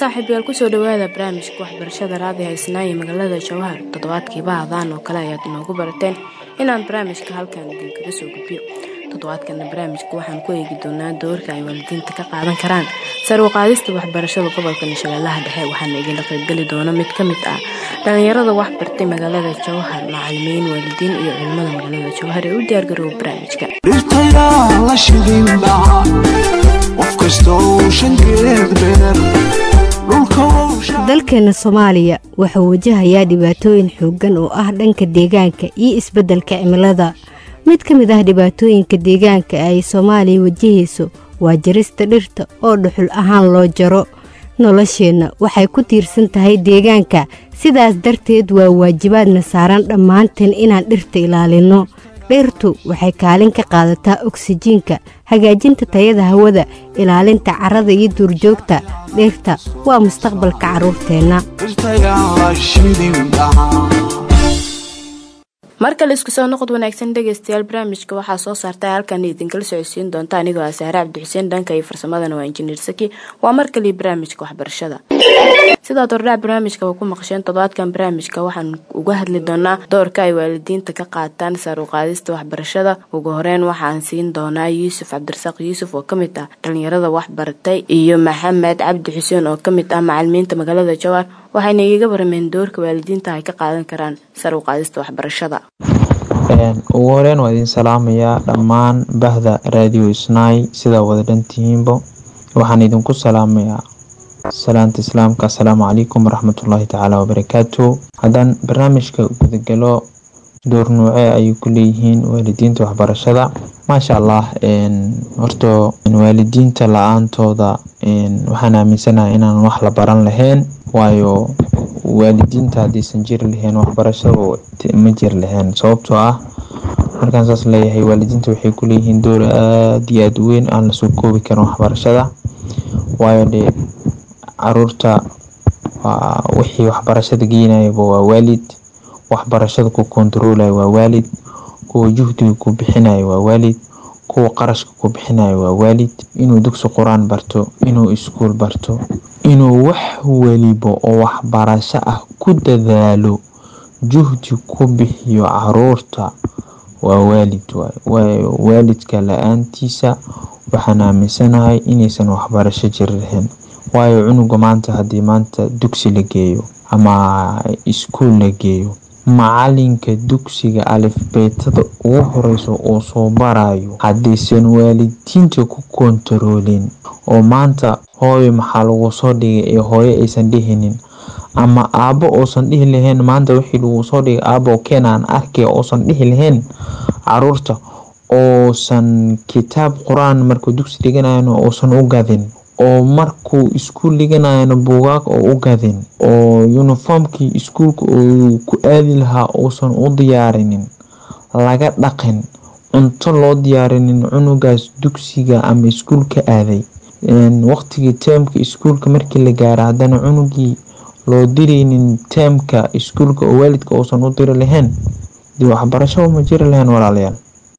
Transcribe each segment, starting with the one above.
saaxiibayaal kusoo dhawaada barnaamijka waxbarashada raadiha isnaaye magaalada jawhar toddobaadkiiba hadaan oo kale ayaad inoogu barateen inaan barnaamijka halkan idinkaga soo gudbiyo toddobaadkana barnaamijka waxaan ku eegi doonaa doorka ay waalidiinta ka qaadan karaan sarwaqaadista waxbarashada gobolka shabeellaha dhexe waxaana idinla qaybgeli doona mid ka mid ah dhallinyarada wax bartay magaalada jawhar macalimiin waalidiin iyo culimada magaalada jawhar ee u diyaargaroowa barnaamijka dhirtayaa la shidin dhaca qof kastoo shankeed beer dalkeena soomaaliya wuxuu wajahayaa dhibaatooyin xooggan oo ah dhanka deegaanka iyo isbeddelka cimilada mid ka mid ah dhibaatooyinka deegaanka ay soomaaliya wajahayso waa jarista dhirta oo dhuxul ahaan loo jaro nolosheenna waxay ku tiirsan tahay deegaanka sidaas darteed waa waajibaadna saaran dhammaanteen inaan dhirta ilaalinno dhirtu waxay kaalin ka qaadataa oksijiinka hagaajinta tayada hawada ilaalinta carrada iyo duurjoogta dhirta waa mustaqbalka carruurteenna dhirtayaa la shidin dhaca markale isku soo noqod wanaagsan dhegeystayaal barnaamijka waxaa soo saarta halkan idinkala socodsiin doonta anigoo ah saare cabdixuseen dhanka iyo farsamadana waa injineer saki waa markale barnaamijka waxbarashada sidaad hordhac barnaamijka ku maqasheen toddobaadkan barnaamijka waxaan uga hadli doonaa doorka ay waalidiinta ka qaataan saaruqaadista waxbarashada ugu horeyn waxaan siin doonaa yuusuf cabdirasaaq yuusuf oo kamid ah dhalinyarada waxbaratay iyo maxamed cabdi xuseen oo kamid ah macalimiinta magaalada jawaar waxayna igaga barameen doorka waalidiinta ay ka qaadan karaan saruqaadista waxbarashada ugu horeyn waa idin salaamayaa dhammaan bahda raadiyo isnaay sidaa wada dhantihiinbo waxaan idinku salaamayaa salaanta islaamka asalaamu calaykum waraxmatullaahi tacaala wabarakaatu haddaan barnaamijka gudagalo door nuuce ayay ku leeyihiin waalidiinta waxbarashada maasha allah horta waalidiinta la-aantooda waxaan aaminsanahay inaan wax la baran lahayn waayo waalidiinta haddaysan jiri lahayn waxbarashada ma jiri lahayn sababtoo ah markaan saas leeyahay waalidiinta waxay ku leeyihiin door aada iyo aada weyn aan lasoo koobi karin waxbarashada waayo dee caruurta waa wixii waxbarashada geynayaba waa waalid waxbarashada ku kontaroolayo waa waalid kuwa juhdiga ku bixinayo waa waalid kuwa qarashka ku bixinayo waa waalid inuu dugsi qur-aan barto inuu iskuul barto inuu wax weliba oo waxbarasho ah ku dadaalo juhdi ku bixiyo caruurta waa waalid waayo waalidka la-aantiisa waxaan aaminsanahay inaysan waxbarasho jiri lahayn waayo cunuga maanta haddii maanta dugsi la geeyo ama iskuul la geeyo macalinka dugsiga alifbeetada ugu horeyso uu soo barayo haddaysan waalidiinta ku kontaroolin oo maanta hooyo maxaa lagu soo dhigay ee hooyo aysan dhihinin ama aabo uusan dhihi lahayn maanta wixii lagu soo dhigay aabo keenaan arkay uusan dhihi lahayn caruurta uusan kitaab qur-aan markuu dugsi dhiganayana uusan u gadin oo markuu iskuul dhiganayana buugaag oo u gadin oo uniformkii iskuulka uu ku aadi lahaa uusan u diyaarinin laga dhaqin cunto loo diyaarinin cunugaas dugsiga ama iskuulka aaday waqtigii teemka iskuulka markii la gaaro haddana cunugii loo diraynin teemka iskuulka oo waalidka uusan u diri lahayn dee waxbarasho ma jiri lahayn walaalayaal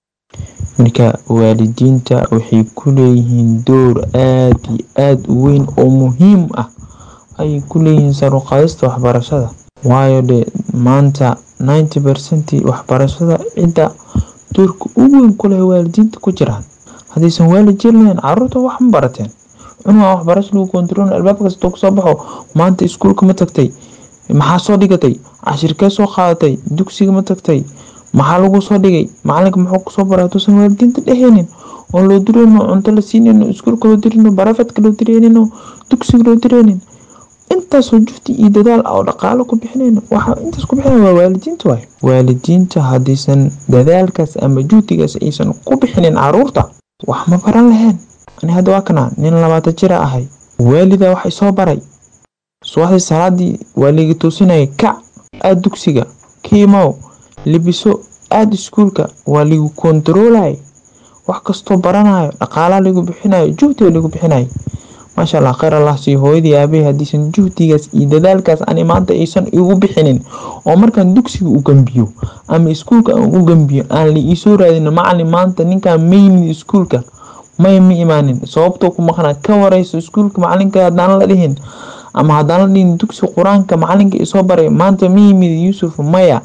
marka waalidiinta waxay ku leeyihiin door aada iyo aada u weyn oo muhiim ah ayay ku leeyihiin saruqaadista waxbarashada waayo dee maanta ninety percent waxbarashada cidda doorka ugu weyn kuleh waalidiinta ku jiraan haddaysan waalid jiri lahayn caruurta wax ma barateen cunuga waxbarasho lagu kontarool albaab kastoo kasoo baxo maanta iskuulka ma tagtay maxaa soo dhigatay cashirkee soo qaadatay dugsiga ma tagtay maxaa lagu soo dhigay macalinka muxuu kusoo baray hatuusan waalidiinta dheheynin oo loo direyno cunto la siinayno iskuulka loo direyno barafadka loo direynino dugsiga loo direynin intaasoo jufti iyo dadaal ah oo dhaqaalo ku bixinayno waxaa intaas ku bixinaya waa waalidiinta waay waalidiinta haddaysan dadaalkaas ama juhdigaas aysan ku bixinin caruurta wax ma baran lahayn ani hadda waa kana nin labaatan jira ahay waalida wax isoo baray subaxdii salaadii waa liiga toosinaya kac aad dugsiga kiimow libiso aada iskuulka waa ligu kontaroolay wax kastoo baranayo dhaqaalaa lagu bixinayo juhdiga lagu bixinayo maasha allah kheyr allah siiyo hooyadii aabahey haddiisan juhdigaas iyo dadaalkaas ani maanta aysan igu bixinin oo markaan dugsiga u gambiyo ama iskuulka aan u gambiyo aan la iisoo raadin macalin maanta ninkaan ma yimid iskuulka may ma imaanin sababtoo ku maqnaa ka wareyso iskuulka macalinka haddaan la dhihin ama haddaan la dhihin dugsi qur-aanka macalinka isoo baray maanta ma yimid yuusuf maya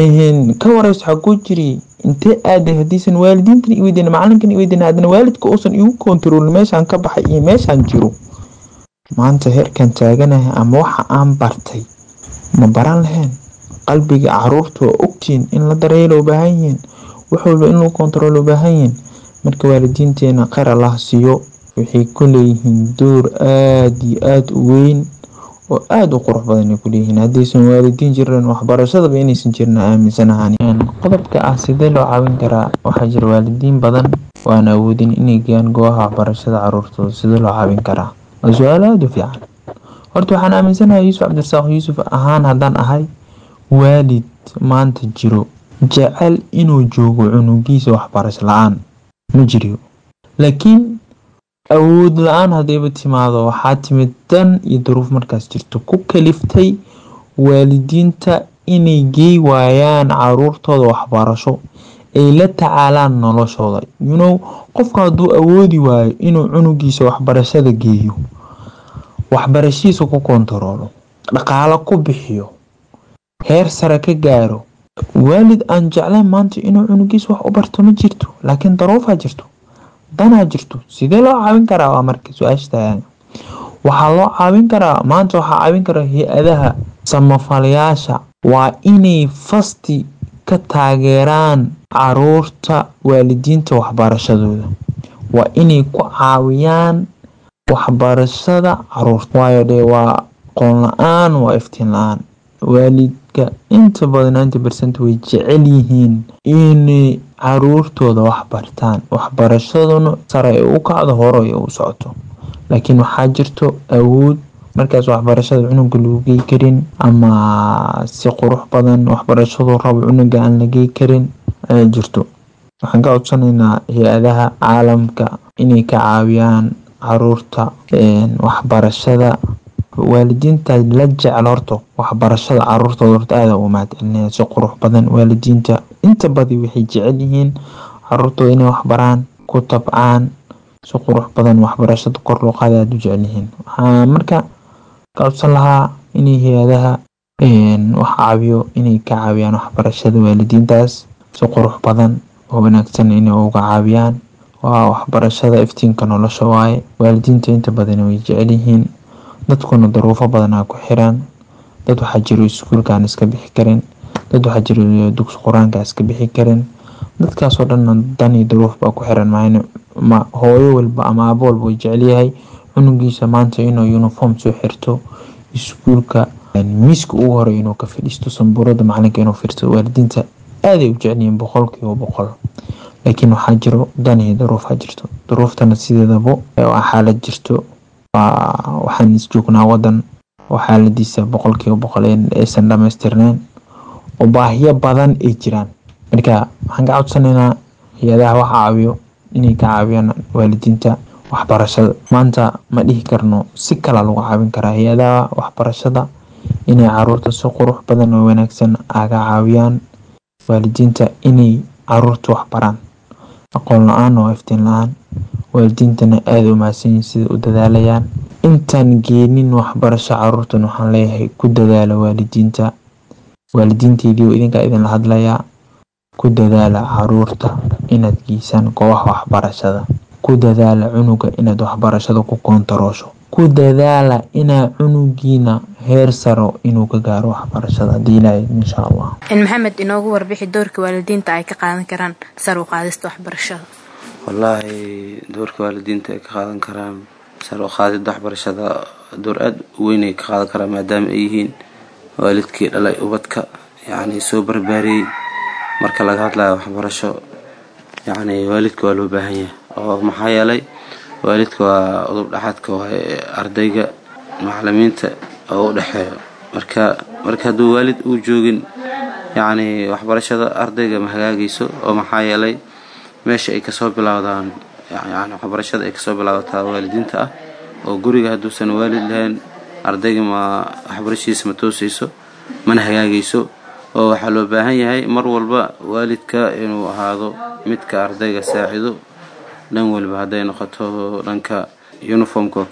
ka wareyso xaguu jiri intee aaday hadiisan waalidiintan iweydiin macalinkan iweydiin haddana waalidka uusan igu kontaroolin meeshaan ka baxay iyo meeshaan jiro maanta heerkan taaganahay ama waxa aan bartay ma baran lahayn qalbiga caruurta waa ogtiin in la daryeelo u baahan yihiin wax walba in lagu kontarool u baahan yihiin marka waalidiinteena kheyr allah siiyo waxay ku leeyihiin door aada iyo aada u weyn oo aada u qurux badan ay ku leeyihiin haddaysan waalidiin jiran waxbarashadaba inaysan jirin aaminsanahan qodobka ah sidee loo caawin karaa waxaa jira waalidiin badan oo aan awoodin inay geeyaan goobaha waxbarashada caruurtooda sidee loo caawin karaa waa su-aal aada u fiican horta waxaan aaminsanahay yuusuf cabdirasaaq yuusuf ahaan haddaan ahay waalid maanta jiro jecel inuu joogo cunugiisa waxbarasho la-aan ma jiriyo laakiin awood la-aan haddayba timaado waxaa timid dan iyo duruuf markaas jirto ku kaliftay waalidiinta inay geey waayaan caruurtooda waxbarasho ay la tacaalaan noloshooda yunow qofka hadduu awoodi waayo inuu cunugiisa waxbarashada geeyo waxbarashihiisa ku kontaroolo dhaqaalo ku bixiyo heer sare ka gaaro waalid aan jeclayn maanta inuu cunugiisa wax u barto ma jirto laakiin daruufaa jirto danaa jirto sidee loo caawin karaa waa marka su-aashta waxaa loo caawin karaa maanta waxaa caawin kara hay-adaha samafalayaasha waa inay fasti ka taageeraan caruurta waalidiinta waxbarashadooda waa inay ku caawiyaan waxbarashada caruurta waayo dee waa qoon la-aan waa iftiin la-aan waalidka inta badan ninety percent way jecel yihiin inay caruurtooda wax bartaan waxbarashaduna sare ay u kacdo hore ay u socoto laakiin waxaa jirto awood markaas waxbarashada cunuga lagu gey karin ama si qurux badan waxbarashadu rabo cunuga aan la gey karin ayaa jirto waxaan ka codsanaynaa hay-adaha caalamka inay ka caawiyaan caruurta waxbarashada waalidiinta la jecel horto waxbarashada caruurtooda horta aada u mahadcelinaya si qurux badan waalidiinta inta badi waxay jecel yihiin caruurtooda inay waxbaraan ku tabcaan si qurux badan waxbarashada kor loo qaada aada u jecel yihiin waxaa marka ka codsan lahaa inay hay-adaha wax caawiyo inay ka caawiyaan waxbarashada waalidiintaas si qurux badan oo wanaagsan inay uga caawiyaan waa waxbarashada iftiinka nolosha waaye waalidiinta inta badan way jecel yihiin dadkuna daruufo badanaa ku xiran dad waxaa jiro iskuulkaan iska bixi karin dad waxaa jiro dugsi qur-aanka iska bixi karin dadkaasoo dhanna dan iyo daruuf baa ku xiran maayna ma hooyo walba ama aabo walba way jecelyahay cunugiisa maanta inuu uniform soo xirto iskuulka miiska ugu hore inuu ka fadhiisto sambuurada macalinka inuu fiirto waalidiinta aaday u jecelyihiin boqolkiiba boqol laakiin waxaa jiro dan iyo daruufaa jirto daruuftana sideedaba waa xaalad jirto waxaan isjoognaa wadan oo xaaladiisa boqolkiiba boqol aysan dhamaystirneyn oo baahiyo badan ay jiraan marka waxaan ka codsanaynaa hay-adaha wax caawiyo inay ka caawiyaan waalidiinta waxbarashada maanta ma dhihi karno si kala lagu caawin karaa hay-adaha waxbarashada inay caruurta si qurux badan oo wanaagsan aga caawiyaan waalidiinta inay caruurta waxbaraan aqoon la-aan oo iftiin la-aan waalidiintana aada u mahadsanyihin sida u dadaalayaan intaan geenin waxbarasho caruurtan waxaan leeyahay ku dadaala waalidiinta waalidiinteydii oo idinkaa idinla hadlayaa ku dadaala caruurta inaad geysaan goobaha waxbarashada ku dadaala cunuga inaad waxbarashada ku koontaroosho ku dadaala inaa cunugiina heer saro inuu ka gaaro waxbarashada hadii ilaahay insha allah maxamed inoogu warbixi doorka waalidiinta ay ka qaadan karaan sar u qaadista waxbarashada wallaahi doorka waalidiinta ay ka qaadan karaan sar u qaadida waxbarashada door aada u weyn ay ka qaadan karaan maadaama ay yihiin waalidkii dhalay ubadka yacni soo barbaariyey marka laga hadlayo waxbarasho yacni waalidka waa loo baahan yahay oo maxaa yeelay waalidka waa udub dhaxaadka waa ardayga macalimiinta oo u dhexeeyo marka marka hadduu waalid uu joogin yacni waxbarashada ardayga ma hagaagayso oo maxaa yeelay meesha ay kasoo bilowdaan yani waxbarashada ay kasoo bilaabataa waalidiinta ah oo guriga hadduusan waalid lahayn ardayga ma waxbarashadiisa ma toosayso mana hagaagayso oo waxaa loo baahan yahay mar walba waalidka inuu ahaado midka ardayga saacido dhan waliba hadday noqoto dhanka uniformka oo kale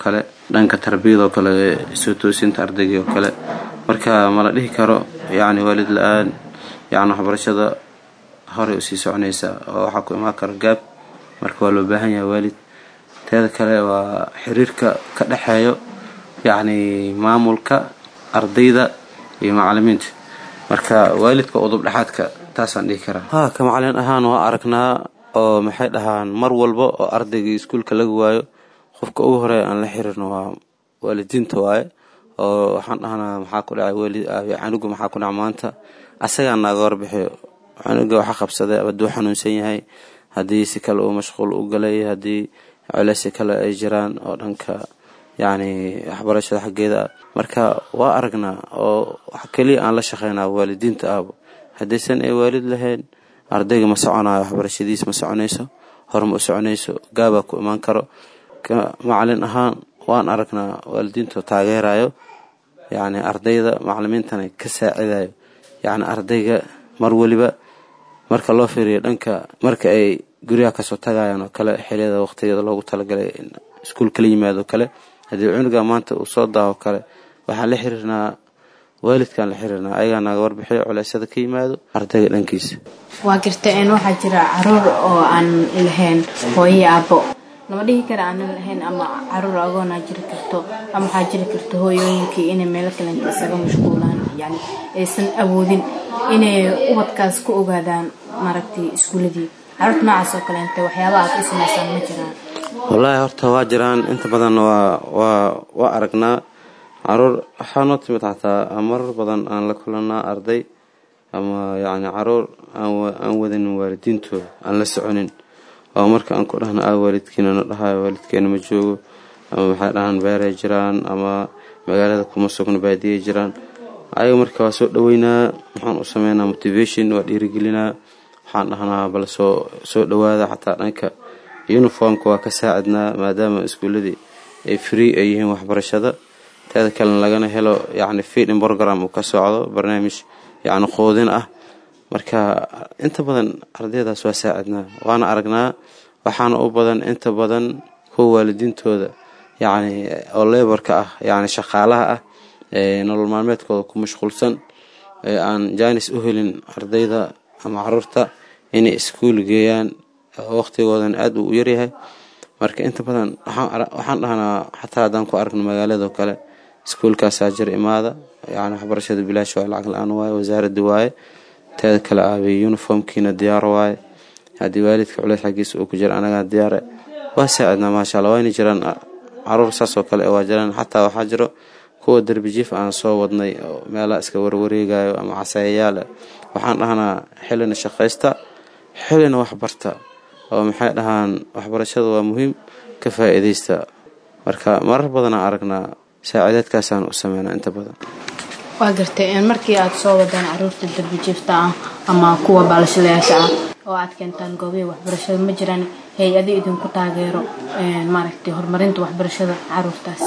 dhanka tarbiyadoo kale soo toosinta ardaygii oo kale marka mala dhihi karo yacni waalid la-aan yacni waxbarashada horey usii soconaysa oo waxaa ku imaan karo gaab marka waa loo baahan yahay waalid teeda kale waa xiriirka ka dhexeeyo yacni maamulka ardayda iyo macalimiinta marka waalidka udub dhexaadka taasaan dhihi karaa ha ka macalin ahaan waa aragnaa oo maxay dhahaan mar walba oo ardaygii iskuulka laga waayo qofka ugu horeeya aan la xiriirno waa waalidiinta waaye oo waxaan dhahnaa maxaa ku dhacay weli canuga maxaa ku dhaca maanta asagaa naaga warbixiyo canuga waxa qabsaday hadduu xanuunsan yahay haddii si kale uu mashquul u galay haddii culeysi kale ay jiraan oo dhanka yacni waxbarashada xaggeeda ah marka waa aragnaa oo wax keliya aan la shaqeynaa waalidiinta ahba haddaysan ay waalid lahayn ardayga ma soconayo waxbarashadiis ma soconayso hor ma u soconayso gaabaa ku imaan karo ka macalin ahaan waan aragnaa waalidiinta taageerayo yacni ardayda macalimiintana ka saacidayo yacni ardayga mar weliba marka loo fiiriyo dhanka marka ay guryaha kasoo tagayaan oo kale xiliyada waqtigeeda loogu talagalay iskuul kala yimaado kale haddii cunuga maanta uu soo daaho kale waxaan la xiriirnaa waalidkaan la xiriirnaa ayagaa naga warbixiyo culeysyada ka yimaado ardayga dhankiisa waa jirta in waxaa jira caruur oo aan lahayn hooyo aabbo lama dhihi kara aanan lahayn ama caruur agoonaa jiri karto ama waxaa jiri karto hooyooyinkii inay meelo kalenta isaga mashquulaan yani aysan awoodin inay ubadkaas ku ogaadaan maaragtay iskuuladii caruurta noocaas oo kaleenta waxyaaba aad u samaysaan ma jiraan wallaahi horta waa jiraan inta badan waa waa waa aragnaa caruur waxaa noo timid xataa marar badan aan la kulanaa arday ama yacni caruur aan wadanin waalidiintooda aan la soconin oo marka aan ku dhahna a waalidkiina na dhahayo waalidkeena ma joogo ama maxay dhahaan beeray jiraan ama magaalada kuma sugno baadiyay jiraan ayaga marka waa soo dhaweynaa waxaan u sameynaa motivation waa dhiirigelinaa waxaan dhahnaa bal soo soo dhawaada xataa dhanka uniformka waa ka saacidnaa maadaama iskuuladii ay free ay yihiin waxbarashada teeda kalena lagana helo yacni feeding program uu ka socdo barnaamij yacni qoodin ah marka inta badan ardaydaas waa saacidnaa waana aragnaa waxaana u badan inta badan kuwa waalidiintooda yacni oo leborka ah yacni shaqaalaha ah ee nolol maalmeedkooda ku mashquulsan ee aan jaanis u helin ardayda ama caruurta inay iskuul geeyaan waqtigoodan aada uu u yaryahay marka inta badan waxaan dhahnaa xataa haddaan ku aragno magaaladao kale iskuulkaasaa jir imaada yani waxbarashada bilaash waa lacag la-aan waaye wasaaradda waaye teeda kale aabay uniformkiina diyaar waaye haddii waalidka culeys xaggiisa uu ku jira anagaa diyaare waa saacidnaa maasha alla waayna jiraan caruur saasoo kale waa jiraan xataa waxaa jiro kuwa derbijiif aan soo wadnay oo meelaha iska warwareegayo ama casayayaal waxaan dhahnaa xilina shaqaysta xilina waxbarta oo maxay dhahaan waxbarashada waa muhiim ka faa'iidaysta marka marar badanaa aragnaa saacideedkaasaan u sameynaa inta badan waa gartay markii aad soo wadaan caruurta darbijiifta ah ama kuwa baalashadayaasha ah oo aad keentaan goobihi waxbarashada ma jiraan hay-ado idinku taageero maaragtay horumarinta waxbarashada caruurtaas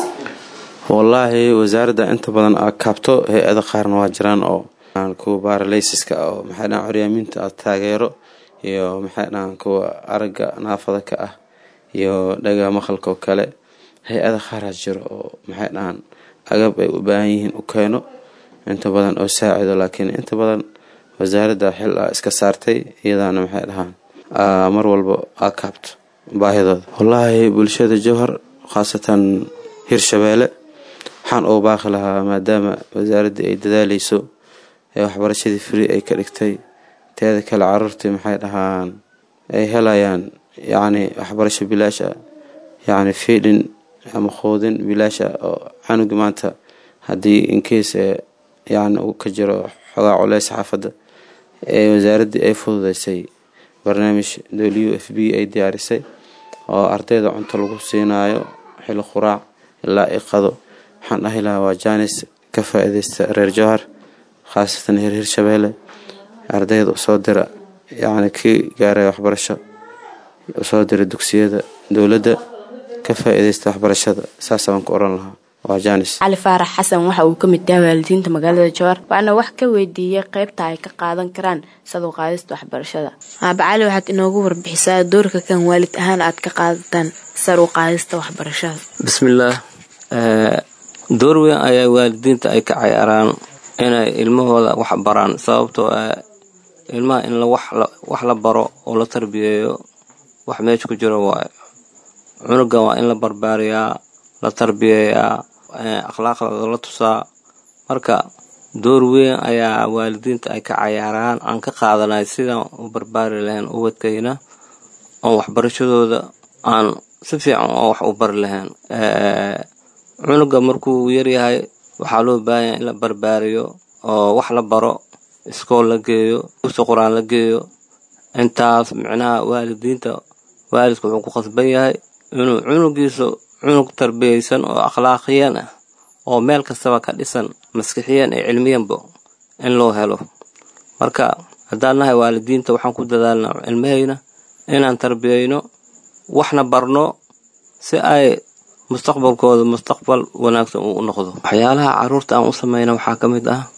wallaahi wasaaradda inta badan aad kaabto hay-ada qaarna waa jiraan oo kuwa baaralaysiska oo maxay dhahaan coryaamiinta aad taageero iyo maxay dhahaan kuwa aragga naafada ka ah iyo dhaga maqalka oo kale hay-ada qaaraa jiro oo maxay dhahaan agab ay u baahan yihiin u keeno inta badan oo saacido laakiin inta badan wasaaradda xil a iska saartay iyadaana maxay dhahaan mar walba aa kaabto baahidooda wallaahi bulshada jowhar khaasatan hirshabeelle waxaan ugu baaqi lahaa maadaama wasaaraddii ay dadaaleyso ee waxbarashadii free ay ka dhigtay teeda kale caruurtii maxay dhahaan ay helayaan yacni waxbarasho bilaasha yacni fiidhin ama qoodin bilaasha oo canugi maanta haddii inkeys ee yacni uu ka jiro xogaa culeys xaafadda ee wasaaraddii ay fududeysay barnaamij w f b ay diyaarisay oo ardayda cunto lagu siinayo xili quraac ilaa iqado waxaan dhahi lahaa waa jaanis ka faa-ideysta reer jowhar khaasatan heer hirshabeelle ardayda usoo dira yacni kii gaaray waxbarasho usoo dira dugsiyada dowladda ka faa-ideysta waxbarashada saasa baan ku oran lahaa waa jaanis cali faarax xasan waxa uu ka mid yahay waalidiinta magaalada jowhar waxaana wax ka weydiiyey qeybta ay ka qaadan karaan sadow qaadista waxbarashada aaba cali waxaad inoogu warbixisaa doorka kan waalid ahaan aad ka qaadataan sar u qaadista waxbarashada bismillaah door weyn ayaa waalidiinta ay ka cayaaraan inay ilmahooda wax baraan sababtoo ah ilmaha in wax la baro oo la tarbiyeeyo wax meesha ku jiro waayo cunuga waa in la barbaariyaa la tarbiyeeyaa akhlaaqdooda la tusaa marka door weyn ayaa waalidiinta ay ka cayaaraan aan ka qaadanay sidaan u barbaari lahayn ubadkayna oon waxbarashadooda aan si fiican oo wax u bari lahayn cunuga markuu yaryahay waxaa loo baahanya in la barbaariyo oo wax la baro iskool la geeyo dugsi qur-aan la geeyo intaas micnaha waalidiinta waalidka wuxuu ku khasban yahay inuu cunugiisa cunug tarbiyaysan oo akhlaaqiyan ah oo meel kastaba ka dhisan maskixiyan iyo cilmiyanba in loo helo marka haddaan nahay waalidiinta waxaan ku dadaalnaa cilmahayna inaan tarbiyayno waxna barno si ay mustaqbalkooda mustaqbal wanaagsan uu u noqdo waxyaalaha caruurta aan u sameyna waxaa ka mid ah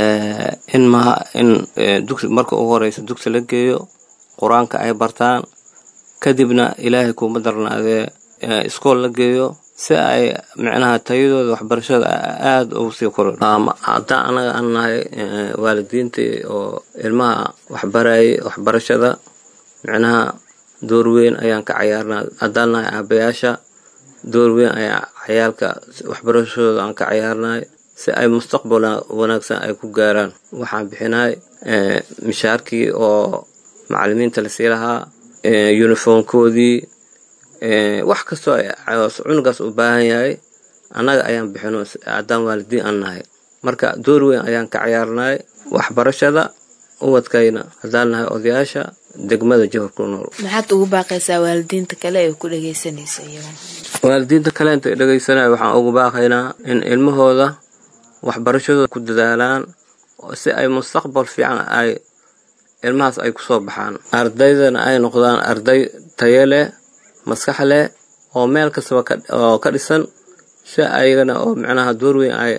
in maha in dugsi marka ugu horeysa dugsi la geeyo qur-aanka ay bartaan kadibna ilaahay kuuma darnaadee iskool la geeyo si ay micnaha tayadooda waxbarashada aada ugu sii korin haddaan anaga aan nahay waalidiintii oo ilmaha waxbarayay waxbarashada micnaha door weyn ayaan ka cayaarnaa haddaan nahay aabayaasha door weyn ayaa cayaalka waxbarashadooda aan ka cayaarnahay si ay mustaqbal wanaagsan ay ku gaaraan waxaan bixinay mishaarkii oo macalimiinta lasii lahaa uniformkoodii wax kastoo cunugaas u baahan yahay annaga ayaan bixino haddaan waalidiin aan nahay marka door weyn ayaan ka cayaarnay waxbarashada ubadkayna haddaan nahay odayaasha degmada jihor ku nool maxaad ugu baaqaysaa waalidiinta kale ee ku dhagaysanaysa iyagan waalidiinta kale inta dhegaysanaya waxaan ugu baaqaynaa in ilmahooda waxbarashadooda ku dadaalaan si ay mustaqbal fiican ay ilmahaas ay kusoo baxaan ardaydana ay noqdaan arday tayo leh maskax leh oo meel kastaba oo ka dhisan si ayagana oo micnaha door weyn ay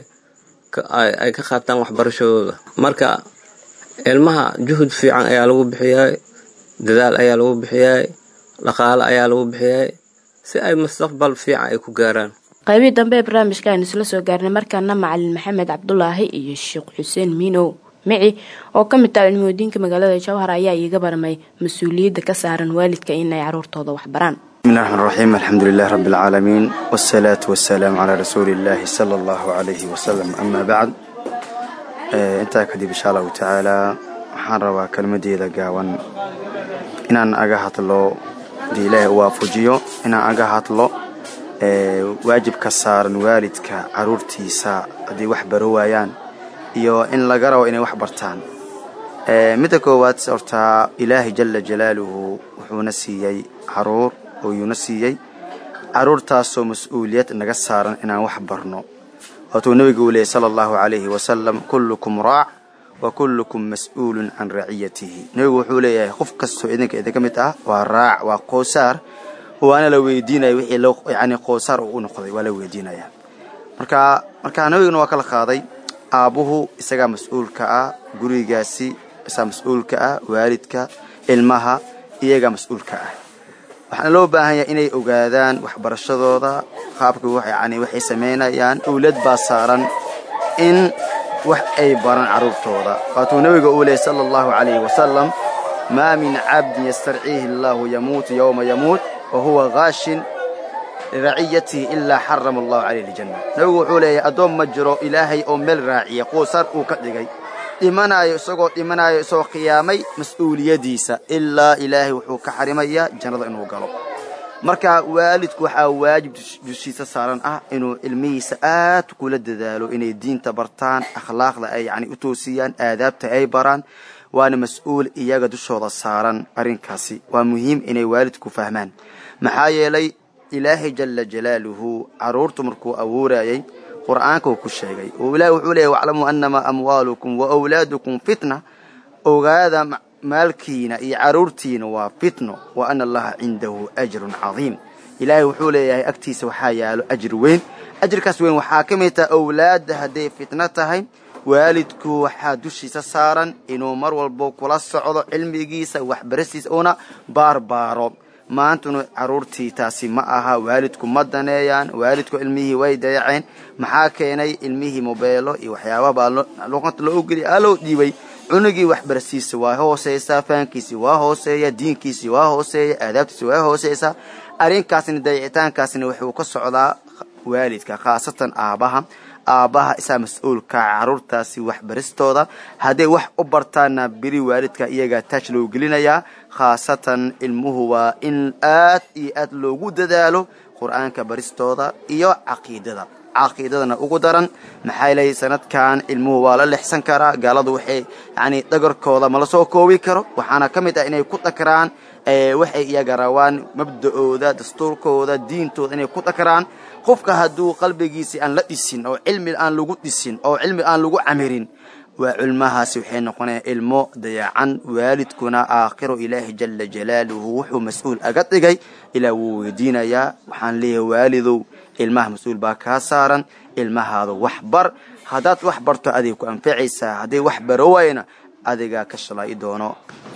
ay ka qaataan waxbarashadooda marka ilmaha juhud fiican ayaa lagu bixiyay dadaal ayaa lagu bixiyay dhaqaale ayaa lagu bixiyay si ay mustaqbal fiican ay ku gaaraan qaybihii dambe ee barnaamijka aynu isla soo gaarnay markaana macalin maxamed cabdulaahi iyo sheekh xuseen miinow mici oo ka mid taha cilmimoodiinka magaalada jawhar ayaa iiga barmay mas-uuliyadda ka saaran waalidka inay caruurtooda waxbaraan bismi llahi raxmaan raxiim alxamdu lilah rabbi alcaalamiin wasalaatu wasalaamu calaa rasuuli illaahi sala allahu calayhi wasalam amaa bacd intaa kadib insha allahu tacaalaa waxaan rabaa kelmadeeda gaawan inaan aga hadlo hadii ilaahay u waafajiyo inaan aga hadlo waajibka saaran waalidka caruurtiisa haddii wax baro waayaan iyo in laga rabo inay wax bartaan midda koowaad hortaa ilaahay jala jalaaluhu wuxuuna siiyey caruur oo yuuna siiyey caruurtaasoo mas-uuliyad naga saaran inaan wax barno waatuu nebigu uu leeyay sala allahu calayhi wasalam kullukum raac wa kullukum mas-uulun can raciyatihi nebigu wuxuu leeyahay qof kastoo idinka idinka mid ah waa raac waa qoosaar waana la weydiinaya wixii loo yacni qoosaar uu u noqday waa la weydiinaya marka marka nebiguna waa kala qaaday aabbuhu isagaa mas-uulka ah gurigaasi isagaa mas-uulka ah waalidka ilmaha iyagaa mas-uulka ah waxaana loo baahan yahay inay ogaadaan waxbarashadooda qaabka yani waxay samaynayaan owlad baa saaran in wax ay baran carruurtooda waatuu nebiga uu leeyay sala allahu calayhi wasalam maa min cabdin yastarciihi allaahu yamuutu yowma yamuut wa huwa kaashin liraciyatihi ilaa xarama allahu calayhi aljanna nebigu wuxuu leeyahay addoon ma jiro ilaahay oo meel raaciya quusaar uu ka dhigay dhimanaayo isagoo dhimanaayo isagoo khiyaamay mas-uuliyadiisa ilaa ilaahay wuxuu ka xarimayaa jannada inuu galo marka waalidku waxaa waajib dushiisa saaran ah inuu ilmihiisa aad kula dadaalo inay diinta bartaan akhlaaqda ay yani u toosiyaan aadaabta ay baraan waana mas-uul iyaga dushooda saaran arrinkaasi waa muhiim inay waalidku fahmaan maxaa yeelay ilaahay jala jalaaluhu carruurtu markuu abuurayay qur'aanka uu ku sheegay oo ilahi wuxuu leeyay waclamuu annamaa amwaalukum wa wlaadukum fitna ogaada maalkiina iyo carruurtiina waa fitno wa ana allaha cindahu ajrun cadiim ilaahay wuxuu leeyahay agtiisa waxaa yaalo ajir weyn ajirkaas weyn waxaa ka mid taha owlaadda hadday fitno tahay waalidku waxaa dushiisa saaran inuu mar walbo kula socdo cilmigiisa waxbarastiisa uuna baarbaaro maantuna caruurtii taasi ma aha waalidku ma daneeyaan waalidku ilmihii way dayaceen maxaa keenay ilmihii mobeelo iyo waxyaababaa luqanta loo ogeliya aa loo dhiibay cunugii waxbarasiisa waa hooseysaa fahankiisi waa hooseeya diinkiisi waa hooseeya aadaabtiisi waa hooseysaa arrinkaasna dayicitaankaasna wuxuu ka socdaa waalidka khaasatan aabaha aabbaha isaa mas-uulka caruurtaasi waxbaristooda hadday wax u bartaanna beri waalidka iyagaa taaj loo gelinayaa khaasatan ilmuhu waa in aad iyo aad loogu dadaalo qur-aanka baristooda iyo caqiidada caqiidadana ugu daran maxaa leeyahy sanadkan ilmuhu waa la lexsan karaa gaaladu waxay yacni dhagarkooda ma la soo koobi karo waxaana ka mid ah inay ku dhakraan waxay iyaga rabaan mabda-ooda dastuurkooda diintooda inay ku dhakraan qofka hadduu qalbigiisi aan la dhisin oo cilmi aan lagu dhisin oo cilmi aan lagu camirin waa culmahaasi waxay noqonaya ilmo dayacan waalidkuna aakhiro ilaahi jala jalaaluhu wuxuu mas-uul aga dhigay ilaa wuu weydiinayaa waxaan leeyahay waalidow ilmaha mas-uul baa kaa saaran ilmahaada wax bar haddaad wax barto adig ku anfacaysaa hadday wax baro wayna adigaa ka shalaa'i doono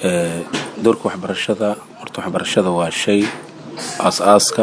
doorka waxbarashada horta waxbarashada waa shay aas-aaska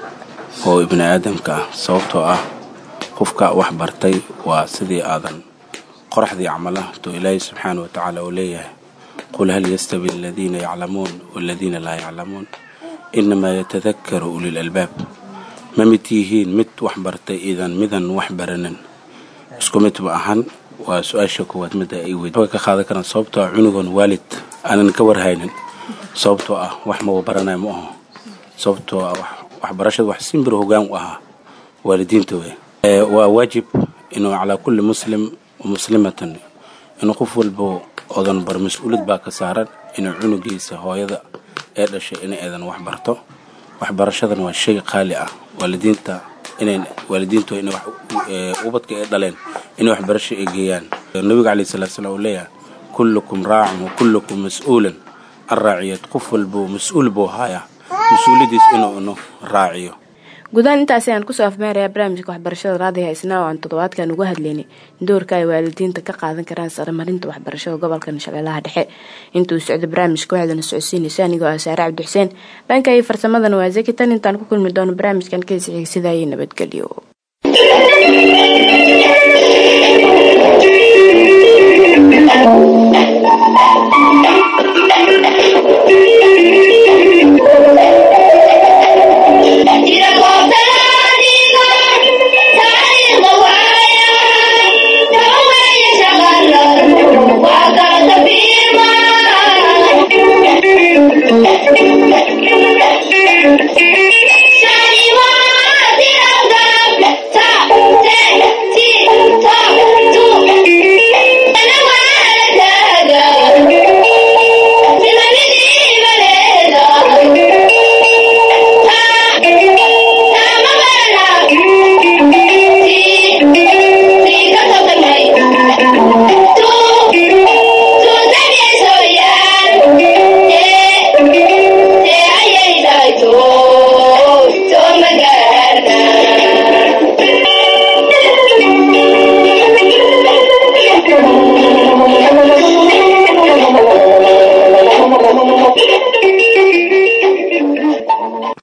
oo ibni aadamka ah sababtoo ah qofka wax bartay waa sidii aadan qoraxdii camalah to ilaahay subxaana wa tacaala uu leeyahay qul hal yastawi aladiina yaclamuun waladiina laa yaclamuun inamaa yatadakaru ulil albaab ma mid yihiin mid wax bartay idan midan wax baranin isku mid ma ahan waa su-aasha koowaad midda ay weyd ka qaadan karaan sababtoo ah cunugan waalid aanan ka warhaynin sababtoo ah wax maba baranaya ma aho sababtoo ah waxbarashada wax simbir hogaan u ahaa waalidiinta wey waa waajib inuu calaa kulli muslim muslimatan inuu qof walbo odan bar mas-uuliyad baa ka saaran inuu cunugiisa hooyada ee dhashay in aydan wax barto waxbarashadan waa shay qaali ah waalidiinta inay waalidiintu in ubadka ay dhaleen inay waxbarasho ay geeyaan nabiga calayhi salatu salaam uu leeyahay kullukum raacin wa kullukum mas-uulan an raaciyad qof walbo mas-uul buu haayaa mas-uuliyadiis inuu inu raaciyo gudahaan intaasi aan kusoo afmeerayaa barnaamijka waxbarashada raadiga isnaa oo aan toddobaadkan uga hadlaynay doorka ay waalidiinta ka qaadan karaan saramarinta waxbarashada gobolka shabeellaha dhexe intuu socdo barnaamijka waxaadana socodsiinaysa anigoo ah saare cabdi xuseen dhanka iyo farsamadana waa zaki tan intaan ku kulmi doono barnaamijkan keesi xigsidaayay nabadgelyo Thank you.